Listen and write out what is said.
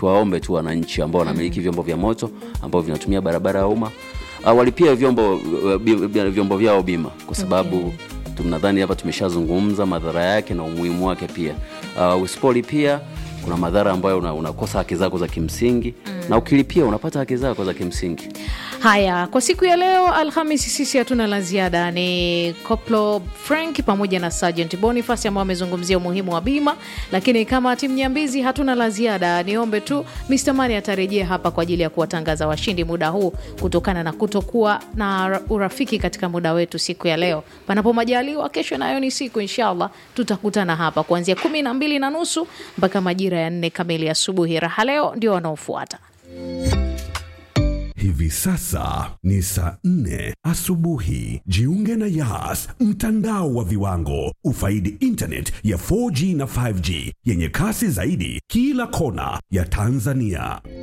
tuwaombe tu wananchi ambao wanamiliki vyombo vya moto ambao vinatumia barabara ya umma uh, walipia vyombo uh, bi- bi- vyombo vyao bima kwa sababu tunadhani hapa tumeshazungumza madhara yake na umuhimu wake pia uh, usipolipia kuna madhara ambayo una, unakosa haki zako za kimsingi na ukilipia unapata haki zako za kimsingi Haya, kwa siku ya leo Alhamisi, sisi hatuna la ziada. Ni Koplo Frank pamoja na Sergeant Boniface ambao wamezungumzia umuhimu wa bima, lakini kama timu nyambizi hatuna la ziada. Niombe tu Mr. Mani atarejea hapa kwa ajili ya kuwatangaza washindi muda huu, kutokana na kutokuwa na urafiki katika muda wetu siku ya leo. Panapo majaliwa, kesho nayo ni siku, inshallah tutakutana hapa kuanzia kumi na mbili na nusu mpaka majira ya nne kamili asubuhi. Raha leo ndio wanaofuata. Hivi sasa ni saa nne asubuhi. Jiunge na Yas, mtandao wa viwango. Ufaidi internet ya 4G na 5G yenye kasi zaidi kila kona ya Tanzania.